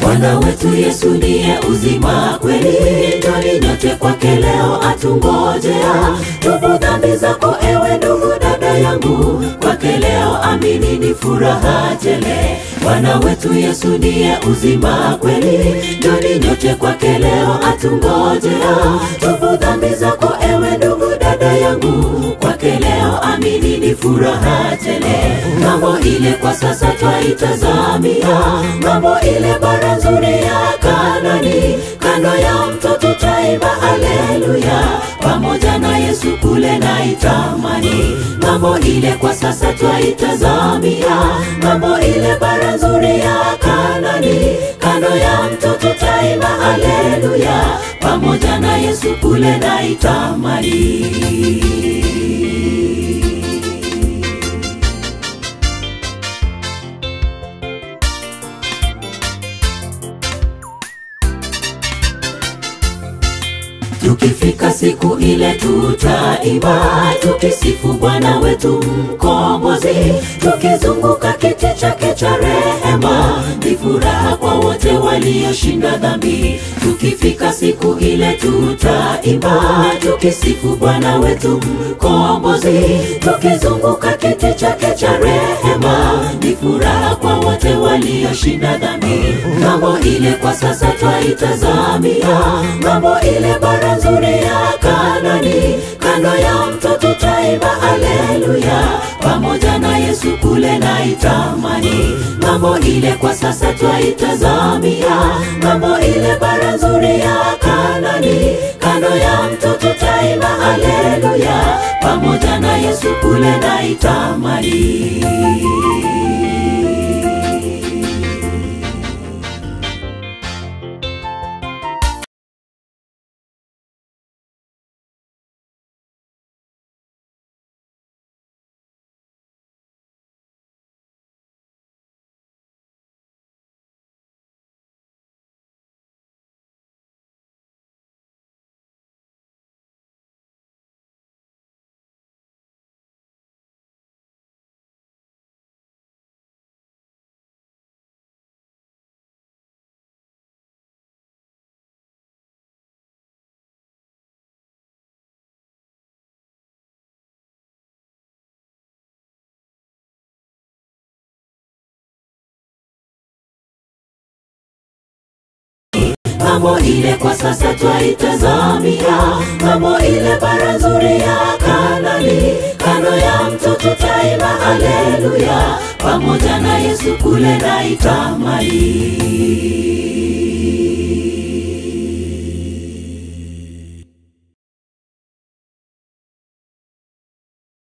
Bwana wetu Yesu ndiye uzima kweli, njoni nyote kwake leo atungojea. Tubu dhambi zako ewe ndugu dada yangu, kwake leo amini ni furaha tele. Bwana wetu Yesu ndiye uzima kweli, njoni nyote kwake leo atungojea. Tubu dhambi zako ewe ndugu dada yangu, kwake leo amini ni furaha tele. Mambo ile kwa sasa twaitazamia, mambo ile bara nzuri ya Kanani, kando ya mto tutaimba haleluya, pamoja na Yesu kule na itamani. Mambo ile kwa sasa twaitazamia, mambo ile bara nzuri ya Kanani, kando ya mto tutaimba haleluya, pamoja na Yesu kule na itamani. Tukifika siku ile tutaimba, tukisifu Bwana wetu mkombozi, tukizunguka kiti chake cha rehema. Ni furaha kwa wote walioshinda dhambi. Tukifika siku ile tutaimba, tukisifu Bwana wetu mkombozi, tukizunguka kiti chake cha rehema. Ni furaha kwa wote walioshinda dhambi. Mambo ile kwa sasa twaitazamia, mambo ile bara nzuri ya Kanani, kando ya mto tutaimba haleluya, pamoja na Yesu kule na itamani. Mambo ile kwa sasa twaitazamia, mambo ile bara nzuri ya Kanani, kando ya mto tutaimba haleluya, pamoja na Yesu kule na itamani. mambo ile kwa sasa twaitazamia, mambo ile bara nzuri ya Kanani, kando ya mto tutaimba haleluya, pamoja na Yesu kule na itamani.